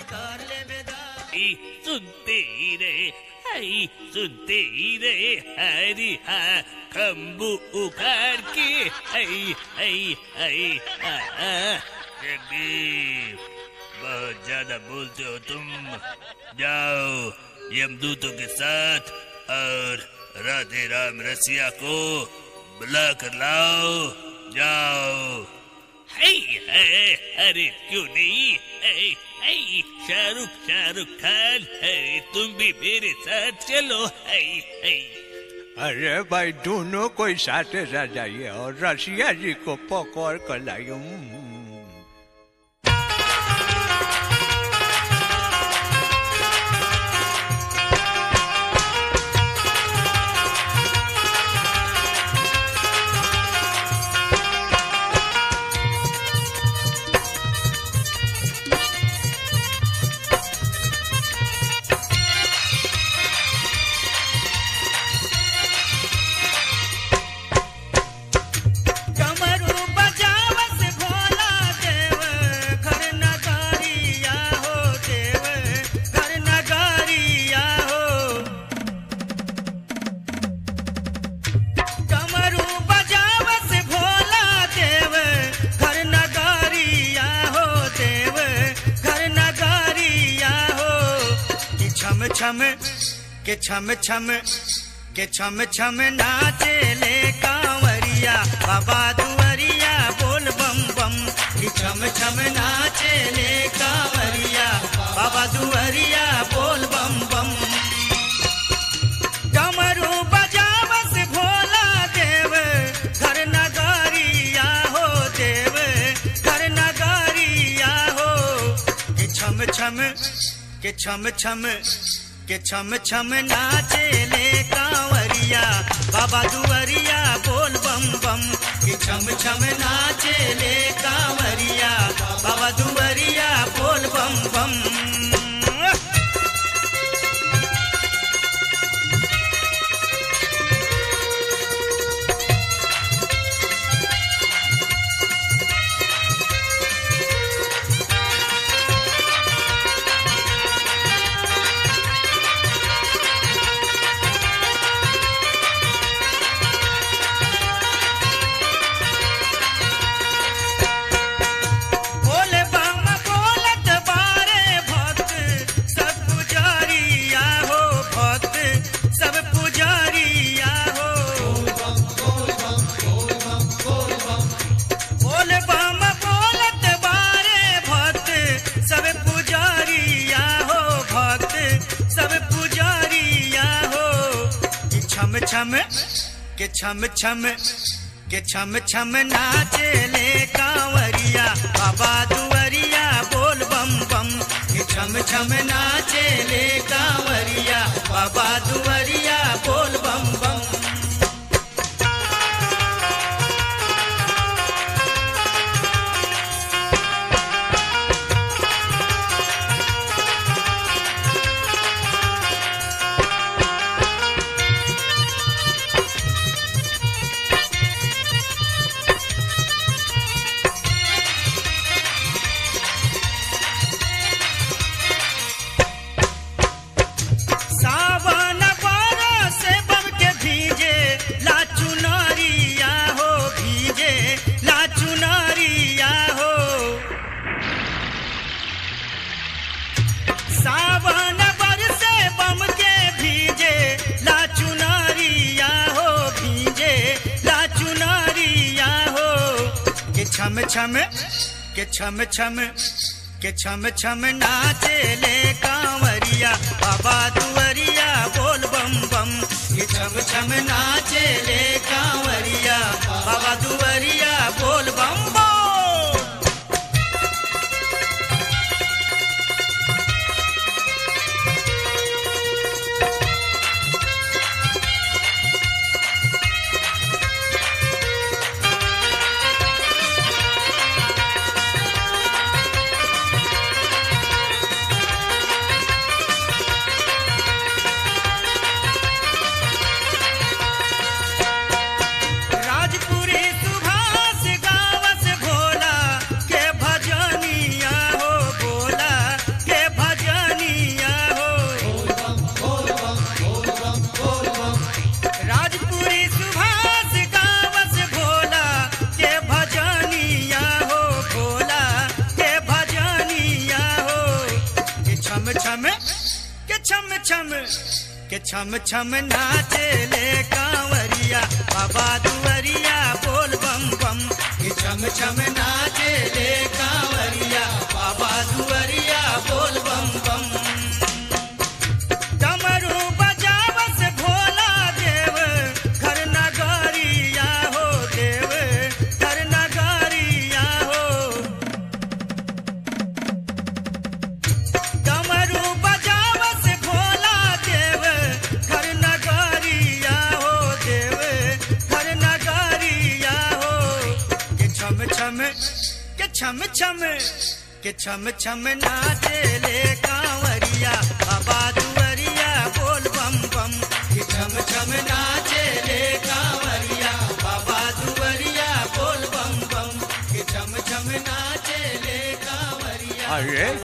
कर ले बेदा ई सुनते ही रहे हई सुनते ही रहे हरी हा खम्बू उखाड़ के हई हई हई हा हा जगदीप बहुत ज्यादा बोलते हो तुम जाओ यमदूतों के साथ और राधे राम रसिया को बुला कर लाओ जाओ है है अरे क्यों नहीं है है शाहरुख शाहरुख खान है तुम भी मेरे साथ चलो है है अरे भाई दोनों कोई साथ साथ जाइए और रसिया जी को पकड़ कर लाइए हम्म। कमरू बजावस भोला देव घर नगारिया हो देव घर नगारिया हो कमरू बजावस भोला देव घर नगारिया हो देव घर नगारिया हो कि छम छम के छम छम के छम छम नाचे ले कांवरिया बाबा दुआरिया बोल बम बम कि छम छम नाचे ले कांवरिया बाबा दुआरिया बोल बम बम कमरू बजावस भोला देव घर नगारिया हो देव घर नगारिया हो कि छम छम के छम छम के छम छम नाचे ले कांवरिया बाबा दुआरिया बोल बम बम कि छम छम नाचे ले कांवरिया बाबा दुआरिया बोल बम बम बोले बम बोलत बारे भक्त सब पुजारिया हो भक्त सब पुजारिया हो बोले बम बोलत बारे भक्त सब पुजारिया हो भक्त सब पुजारिया हो कि छम छम के छम छम के छम छम नाचे ले कांवरिया बाबा दुआरिया बोल बम बम के छम छम नाचे ले कांवरिया बाबा दुआरिया बोल बम बम सावन बारह से बम के भीजे लाचू नारिया हो भीजे लाचू नारिया हो सावन बरसे बम के भीजे लाचू नारिया हो भीजे लाचू नारिया हो के छम छम के छम छम के छम छम नाचे ले कांवरिया बाबा दुआरिया बोल बम बम के छम छम नाचे ले कांवरिया बाबा दुआरिया बोल बम बम छम छम के छम छम नाचे ले कांवरिया बाबा दुवरिया बोल बम बम के छम छम नाचे ले कांवरिया बाबा दुवरिया बोल बम बम डमरू बजावस भोला देव घर नगरिया हो देव घर नगरिया हो डमरू बजावस भोला देव घर नगरिया हो देव घर नगरिया हो के छम छम के छम छम के छम छम नाचे ले कांवरिया बाबा दुवरिया बोल बम बम के छम छम नाचे ले कांवरिया बाबा दुवरिया बोल बम बम के छम छम नाचे ले कांवरिया अरे